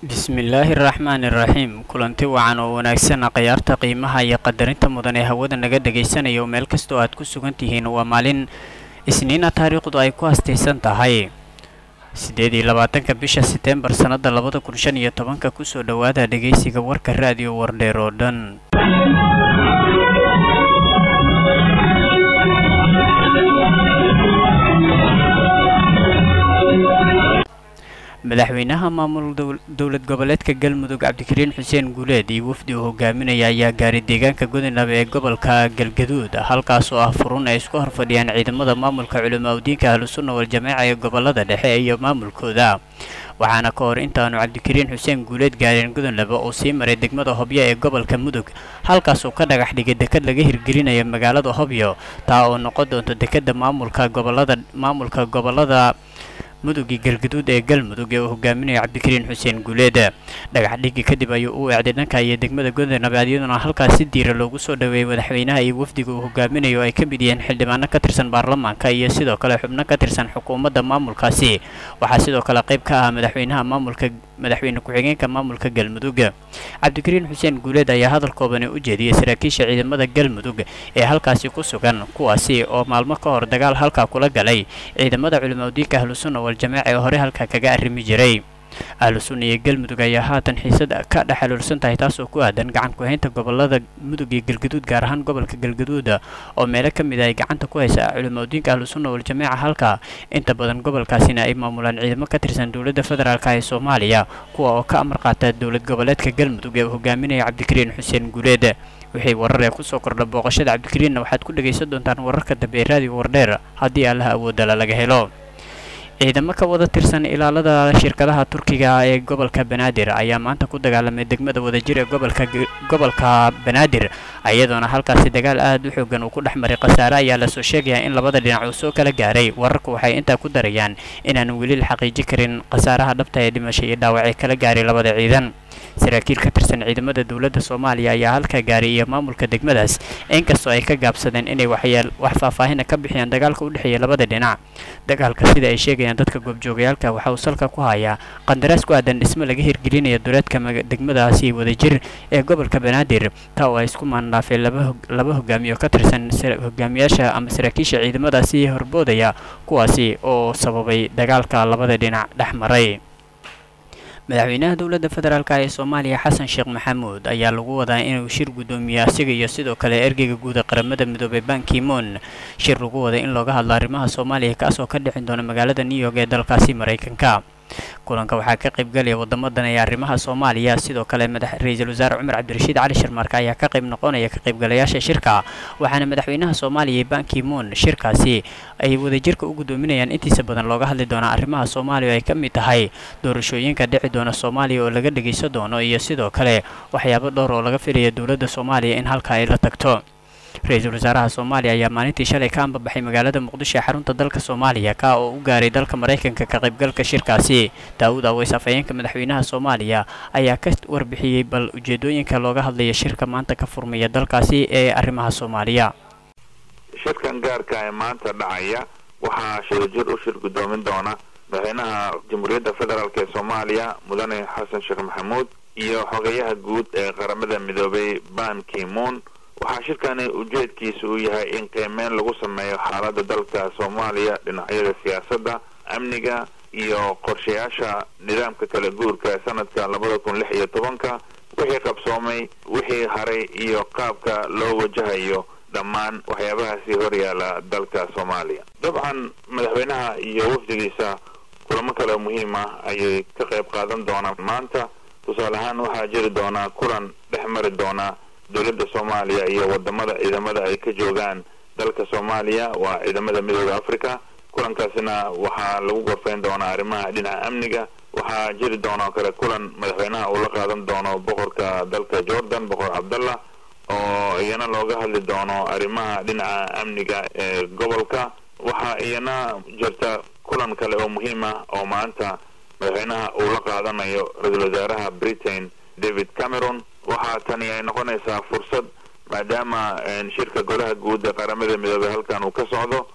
bismillaahi raxmaani raxiim kulanti wacan oo wanaagsan khiyaarta qiimaha iyo qadarinta mudan ee hawada naga dhagaysanayo meel kastoo aad ku sugan tihiin waa maalin isniina taariikhdu ay ku hastaysan tahay siddeed iyo labaatanka bisha seteembar sannada labada kun shan iyo tobanka kusoo dhowaada dhegaysiga warka raadiyo wardheer oo dhan madaxweynaha maamul dowlad goboleedka galmudug cabdikariin xuseen guuleed iyo wafdi uu hogaaminaya ayaa gaaray deegaanka godinab ee gobolka galgaduud halkaas oo ah furun ay isku horfadhiyaan ciidamada maamulka culimaadudiinka ahlusunna waljamaaca ee gobolada dhexe iyo maamulkooda waxaana ka hor intaanu cabdikariin xuseen guuleed gaareen godonlaba uu sii maray degmada hobyo ee gobolka mudug halkaasuu ka dhagax dhigay dekad laga hirgelinaya magaalada hobyo taa oo noqon doonto dekada maamulka gobolada maamulka gobolada mudugii galgaduud ee galmudug ee uu hogaaminayo cabdikariin xuseen guuleed dhagax dhigi kadib ayuu u eecday dhanka iyo degmada godanabaad iyaduna halkaas si diira loogu soo dhoweeyey madaxweynaha iyo wafdiga uu hogaaminayo ay ka mid yihiin xildhibaano ka tirsan baarlamaanka iyo sidoo kale xubno ka tirsan xukuumadda maamulkaasi waxaa sidoo kale qayb ka ah madaxweynaha maamulka madaxweyne ku-xigeenka maamulka galmudug cabdikariin xuseen guuleed ayaa hadal koobani u jeediyey saraakiisha ciidamada galmudug ee halkaasi ku sugan kuwaasi oo maalmo ka hor dagaal halkaa kula galay ciidamada culimaadudiinka ahlusunna waljamaaca ee hore halkaa kaga arrimi jiray ahlusunna iyo galmudug ayaa haatan xiisad ka dhexaluursan tahay taasoo ku aadan gacan ku-haynta gobolada mudug iyo galgaduud gaar ahaan gobolka galgaduud oo meelo ka mid a ay gacanta ku haysa culimaadudiinka ahlusunna waljamaaca halka inta badan gobolkaasina ay maamulaan ciidamo ka tirsan dowladda federaalk ee soomaaliya kuwa oo ka amar qaata dowlad goboleedka galmudug ee uu hogaaminaya cabdikariin xuseen guuleed wixii warar ee kusoo kordha booqashada cabdikariinna waxaad ku dhagaysan doontaan wararka dambe ee raadiyo wardheer haddii allaha awoodala laga helo ciidamo ka wada tirsan ilaalada shirkadaha turkiga ee gobolka banaadir ayaa maanta ku dagaalamay degmada wadajir ee gobolka gobolka banaadir iyadoona halkaasi dagaal aad u xoogan uu ku dhex maray khasaare ayaa lasoo sheegayaa in labada dhinac uu soo kala gaaray wararku waxay intaa ku darayaan inaanu weli la xaqiiji karin khasaaraha dhabta ee dhimashay iyo dhaawacee kala gaaray labada ciidan saraakiil ka tirsan ciidamada dowladda soomaaliya ayaa halka gaaray iyo maamulka degmadaas inkastoo ay ka gaabsadeen inay waxyeel wax faahfaahina ka bixiyaan dagaalka u dhexeeya labada dhinac dagaalka sida ay sheegayaan dadka goobjoogayaalka waxa uu salka ku hayaa qandaraas ku aadan dhismo laga hirgelinaya duleedka degmadaasi wadajir ee gobolka banaadir taa oo ay isku maandhaafeen laba hogaamiyo ka tirsan hogaamiyaasha ama saraakiisha ciidamadaasi horboodaya kuwaasi oo sababay dagaalka labada dhinac dhex maray madaxweynaha dowladda federaalk ee soomaaliya xasan sheekh maxamuud ayaa lagu wadaa inuu shir guddoomiye asiga iyo sidoo kale ergeyga guud ee qaramada midoobay bankimoon shir lagu wada in looga hadlo arrimaha soomaaliya kaasoo ka dhicin doona magaalada new york ee dalkaasi maraykanka kulanka waxaa ka qaybgalaya wadamadan ee arrimaha soomaaliya sidoo kale ra-iisul wasaare cumar cabdirashiid cali sharmarka ayaa ka qayb noqonaya ka qaybgalayaasha shirka waxaana madaxweynaha soomaaliya bankimoon shirkaasi ay wadajirka u guddoominayaan intiisa badan looga hadli doonaa arrimaha soomaaliya oo ay ka mid tahay doorashooyinka dhici doona soomaaliya oo laga dhegaysan doono iyo sidoo kale waxyaabo dhowr oo laga filaya dowladda soomaaliya in halka ay la tagto ra-iisul wasaaraha soomaaliya ayaa maalintii shalay ka ambabaxay magaalada muqdisho ee xarunta dalka soomaaliya ka oo u gaaray dalka maraykanka ka qaybgalka shirkaasi daawud aweys afhayeenka madaxweynaha soomaaliya ayaa ka warbixiyey bal ujeedooyinka looga hadlaya shirka maanta ka furmaya dalkaasi ee arrimaha soomaaliya shirkan gaarka ee maanta dhacaya waxaa shirajir u shir guddoomin doona madaxweynaha jamhuuriyadda federaalk ee soomaaliya mudane xasan sheekh maxamuud iyo xogeyaha guud ee qaramada midoobay ban kimoon waxaa shirkani ujeedkiisa uu yahay in qiimeyn lagu sameeyo xaaladda dalka soomaaliya dhinacyada siyaasadda amniga iyo qorshayaasha nidaamka kala guurka ee sanadka labada kun lix iyo tobanka wixii qabsoomay wixii haray iyo qaabka loo wajahayo dhammaan waxyaabahaasi horyaala dalka soomaaliya dabcan madaxweynaha iyo wafdigiisa kulamo kale muhiim ah ayay ka qayb qaadan doonaan maanta tusaale ahaan waxaa jiri doonaa kulan dhex mari doona dowladda soomaaliya iyo wadamada ciidamada ay ka joogaan dalka soomaaliya waa ciidamada midooda africa kulankaasina waxaa lagu gorfeyn doonaa arrimaha dhinaca amniga waxaa jiri doonoo kale kulan madaxweynaha uu la qaadan doono boqorka dalka jordan boqor cabdallah oo iyana looga hadli doono arrimaha dhinaca amniga ee gobolka waxaa iyana jirta kulan kale oo muhiim ah oo maanta madaxweynaha uu la qaadanayo ra-iisul wasaaraha britain david cameron waxaa tani ay noqonaysaa fursad maadaama shirka golaha guud ee qaramada midoobey halkan uu ka socdo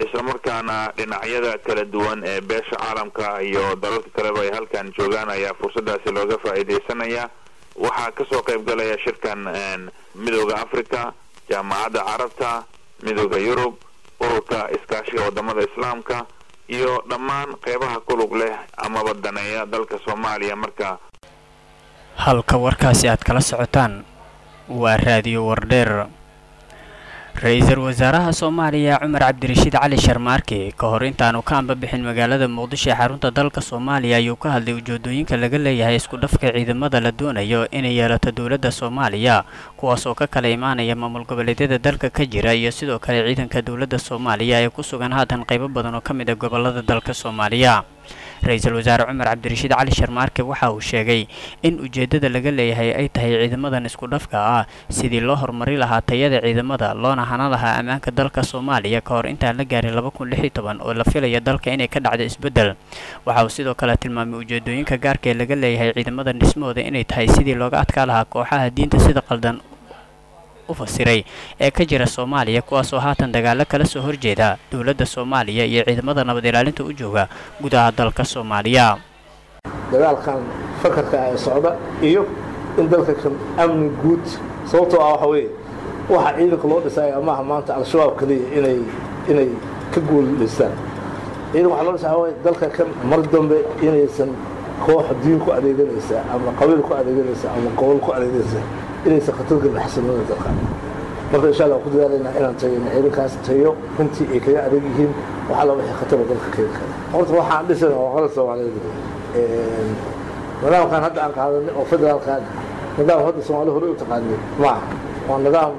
islamarkaana dhinacyada kala duwan ee beesha caalamka iyo dalalka kaleba ay halkan joogaan ayaa fursadaasi looga faa'iidaysanaya waxaa kasoo qayb galaya shirkan midooda africa jaamacadda carabta midooda yurub ururka iskaashiga wadamada islaamka iyo dhammaan qeybaha kulug leh amaba daneeya dalka soomaaliya marka halka warkaasi aad kala socotaan waa raadiyo wardheer ra-iisul wasaaraha soomaaliya cumar cabdirashiid cali sharmaarke ka hor intaanu ka ambabixin magaalada muqdisho ee xarunta dalka soomaaliya ayuu ka hadlay ujeedooyinka laga leeyahay isku dhafka ciidamada la doonayo inay yeelato dowladda soomaaliya kuwaas oo ka kala imaanaya maamul goboleedyada dalka ka jira iyo sidoo kale ciidanka dowladda soomaaliya ee ku sugan haatan qaybo badan oo ka mid a gobolada dalka soomaaliya ra-iisul wasaare cumar cabdirashiid cali sharmaarke waxa uu sheegay in ujeeddada laga leeyahay ay tahay ciidamadan isku dhafka ah sidii loo horumari lahaa tayada ciidamada loona hana lahaa ammaanka dalka soomaaliya ka hor intaan la gaarin laba kun lix iyo toban oo la filaya dalka inay ka dhacdo isbeddel waxa uu sidoo kale tilmaamay ujeedooyinka gaarka ee laga leeyahay ciidamadan dhismahooda inay tahay sidii looga adkaa lahaa kooxaha diinta sida qaldan fasiray ee ka jira soomaaliya kuwaasoo haatan dagaalo kala soo horjeeda dowladda soomaaliya iyo ciidamada nabad ilaalinta u jooga gudaha dalka soomaaliya dagaalkan fakarka ee socda iyo in dalka kan amni guud sababtoo ah waxa weeye waxa ciidanka loo dhisaya maaha maanta al-shabaab keliya inay inay ka guulaystaan ciidan waxaa loo dhisaya waxa weye dalka kan mar dambe inaysan koox diin ku adeeganaysa ama qabiil ku adeeganaysa ama gobol ku adeeganaysa inaysan khatar galin xasilnimada dalka marka insha allah ku dadaalaynaa inaan tageyno ciidankaas tayo runtii ay kaga adeeg yihiin wax alla wixii khatara dalka keeni kara horta waxaan dhisayna waa qalad soomaaliyeed nidaamkan hadda aan qaadanay oo federaalkan nidaam hadda soomaali hore u taqaanay maaha waa nidaam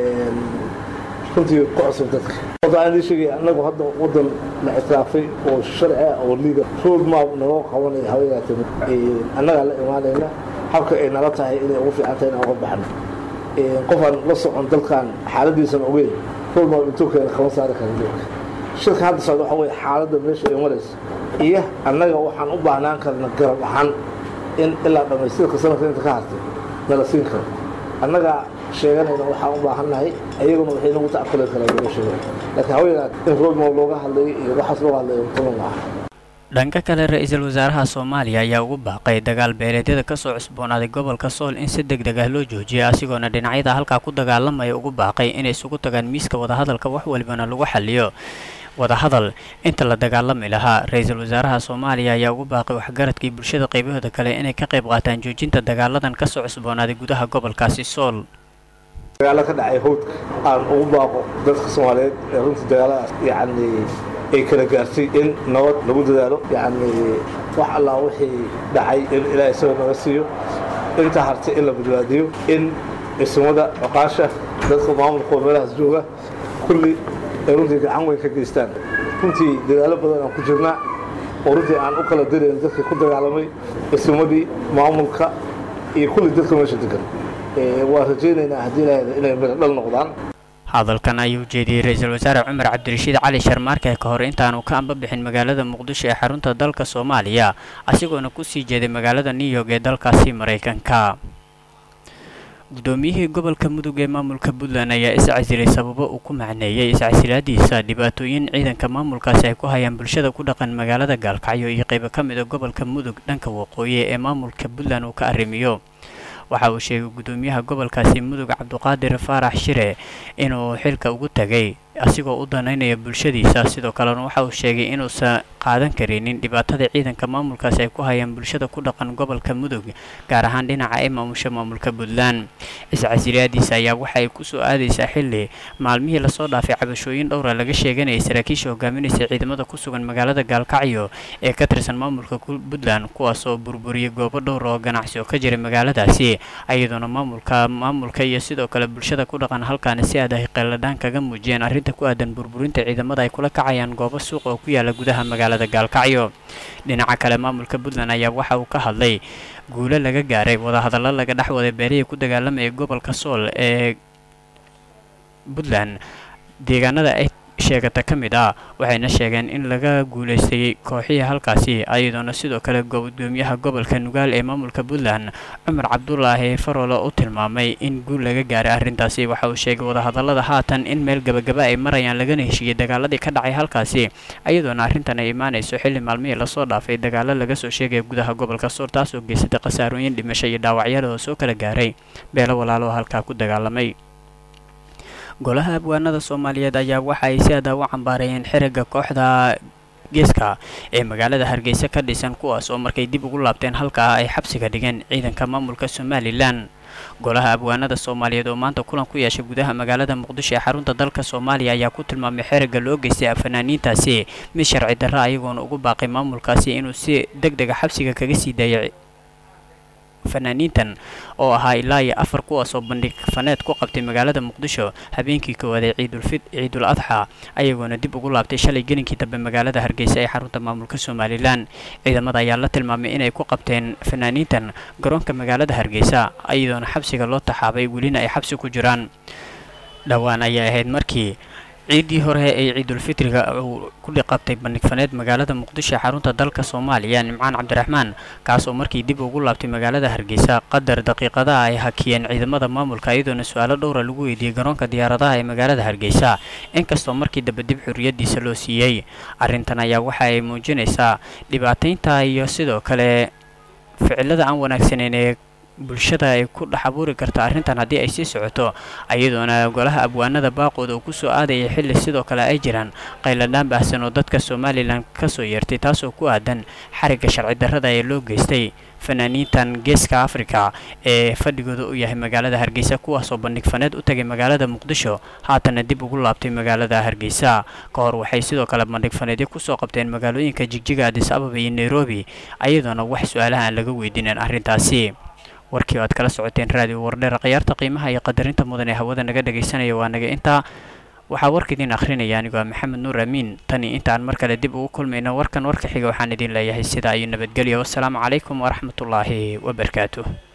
runtii ku cusub dadka horta aan idin sheegaya annagu hadda waddan la ictiraafay oo sharci ah oo liiga road map naloo qabanaya haweenaata annagaa la imaanayna habka ay nala tahay inay ugu fiican tahay inaan uga baxno qofaan la socon dalkan xaaladiisan ogeyn road map intuu keena kama saari kara dalka shirka hadda socda waxa weye xaaladda meesha ay marayso iyo annaga waxaan u baahnaan karna garab ahaan in ilaa dhammaystirka sanadka inta ka hartay nala siin karo annaga sheeganayna waxaan u baahannahay ayaguna waxay nagu tacquli karaan laga sheegay laakiin haweenaad in road map looga hadlayo iyo waxaas looga hadlayo mutama maaha dhanka kale ra-iisul wasaaraha soomaaliya ayaa ugu baaqay dagaal beeleedyada kasoo cusboonaaday gobolka sool in si deg deg ah loo joojiyo asigoona dhinacyada halkaa ku dagaalamaya ugu baaqay inay isugu tagaan miiska wadahadalka wax walibana lagu xaliyo wadahadal inta la dagaalami lahaa ra-iisul wasaaraha soomaaliya ayaa ugu baaqay waxgaradkii bulshada qaybahooda kale inay ka qayb qaataan joojinta dagaaladan kasoo cusboonaaday gudaha gobolkaasi sool dagaalo ka dhacay howdka aan ugu baaqo dadka soomaaliyeed ee runtii dagaaladaas yacni ay kala gaartay in nabad lagu dadaalo yacni wax allaa wixii dhacay in ilaahay isagoo naga siiyo inta hartay in la badbaadiyo in ismada cuqaasha dadka maamulkoo meelahaas jooga kulli ay runtii gacan weyn ka geystaan runtii dadaalo badan aan ku jirnaa oo runtii aan u kala dirayn dadkii ku dagaalamay ismadii maamulka iyo kulli dadka meesha degan waa rajaynaynaa haddii ilaahayda inay miro dhal noqdaan hadalkan ayuu jeediyey ra-iisul wasaare cumar cabdirashiid cali sharmaarke ka hor intaanu ka ambabixin magaalada muqdisho ee xarunta dalka soomaaliya asigoona kusii jeeday magaalada new york ee dalkaasi maraykanka guddoomiyihii gobolka mudug ee maamulka puntland ayaa iscasilay sababo uu ku macneeyey iscasilaadiisa dhibaatooyin ciidanka maamulkaasi ay ku hayaan bulshada ku dhaqan magaalada gaalkacyo iyo qaybo ka mid a gobolka mudug dhanka waqooyi ee maamulka puntland uu ka arrimiyo waxa uu sheegay guddoomiyaha gobolkaasi mudug cabduqaadir faarax shire inuu xilka ugu tagay asigoo u danaynaya bulshadiisa sidoo kalena waxa uu sheegay inuusan qaadan karinin dhibaatada ciidanka maamulkaasi ay ku hayaan bulshada ku dhaqan gobolka mudug gaar ahaan dhinaca ay maamusha maamulka puntland iscasiliyaadiisa ayaa waxa ay kusoo aadaysaa xilli maalmihii lasoo dhaafay cabashooyin dhowra laga sheeganayay saraakiisha hogaaminaysa ciidamada ku sugan magaalada gaalkacyo ee ka tirsan maamulka puntland kuwaasoo burburiyay goobo dhowr oo ganacsi oo ka jiray magaaladaasi iyadoona maamulka maamulka iyo sidoo kale bulshada ku dhaqan halkaani si aad ay qeeladhaan kaga muujiyeen arrinta ku aadan burburinta ciidamada ay kula kacayaan goobo suuq oo ku yaala gudaha magaalada gaalkacyo dhinaca kale maamulka puntland ayaa waxa uu ka hadlay guulo laga gaaray wadahadallo laga dhex waday beerihii ku dagaalamayay gobolka sool ee puntland deegaanada ay sheegata ka mid ah waxayna sheegeen in laga guulaystay kooxihii halkaasi ayadoona sidoo kale gudoomiyaha gobolka nugaal ee maamulka puntland cumar cabdulaahi farolo u tilmaamay in guul laga gaaray arrintaasi waxa uu sheegay wadahadallada haatan in meel gabagaba ay marayaan lagana heshiiyey dagaaladii ka dhacay halkaasi ayadoona arrintan ay imaanayso xilli maalmihii lasoo dhaafay dagaalo laga soo sheegaya gudaha gobolka sool taasoo geysatay khasaarooyin dhimasho iyo dhaawacyada oo soo kala gaaray beelo walaalo halkaa ku dagaalamay golaha abwaanada soomaaliyeed ayaa waxa ay si adaa u cambaarayeen xiriga kooxda geeska ee magaalada hargeysa ka dhisan kuwaas oo markay dib ugu laabteen halkaa ay xabsiga dhigeen ciidanka maamulka somalilan golaha abwaanada soomaaliyeed oo maanta kulan ku yeeshay gudaha magaalada muqdisho ee xarunta dalka soomaaliya ayaa ku tilmaamay xeriga loo geystay fanaaniintaasi mid sharci darra ayagoona ugu baaqay maamulkaasi inuu si deg dega xabsiga kaga sii daayay fanaaniintan oo ahaa ilaa iyo afar kuwaas oo bandhig faneed ku qabtay magaalada muqdisho habeenkii koowaad ee ciidulfid ciidul adxa ayagoona dib ugu laabtay shalay gelinkii dambe magaalada hargeysa ee xarunta maamulka somalilan ciidamada ayaa la tilmaamay inay ku qabteen fanaaniintan garoonka magaalada hargeysa ayadoona xabsiga loo taxaabay welina ay xabsi ku jiraan dhowaan ayay ahayd markii ciiddii hore ee ciidulfitriga uu ku dhiqabtay bandhig faneed magaalada muqdisho ee xarunta dalka soomaaliya nimcaan cabdiraxmaan kaas oo markii dib ugu laabtay magaalada hargeysa qadar daqiiqadaha ay hakiyeen ciidamada maamulka iyadoona su-aalo dhowra lagu weydiiyey garoonka diyaaradaha ee magaalada hargeysa inkastoo markii dambe dib xurriyadiisa loo siiyey arrintan ayaa waxa ay muujinaysaa dhibaataynta iyo sidoo kale ficilada aan wanaagsaneyn ee bulshada ay ku dhex abuuri karta arrintan haddii ay sii socoto ayadoona golaha abwaanada baaqooda uu kusoo aadayay xilli sidoo kale ay jiraan qayladhaan baahsan oo dadka somalilan kasoo yeertay taasoo ku aadan xarigga sharci darrada ee loo geystay fanaaniintan geeska afrika ee fadhigooda u yahay magaalada hargeysa kuwaasoo bandhig faneed u tagay magaalada muqdisho haatana dib ugu laabtay magaalada hargeysa ka hor waxay sidoo kale bandhig faneedyo kusoo qabteen magaalooyinka jigjiga adis ababa iyo nairobi ayadoona wax su-aalaha aan laga weydiinin arrintaasi warkii o aad kala socoteen raadiyo wardheer khiyaarta qiimaha iyo qadarinta mudan ee hawada naga dhagaysanaya waa naga intaa waxaa warka idiin akhrinaya anigoo maxamed nuur amiin tani intaan mar kale dib ugu kulmayno warkan warka xiga waxaan idiin leeyahay sidaa iyo nabadgelyo wassalaamu calaykum waraxmatullaahi wabarakaatuh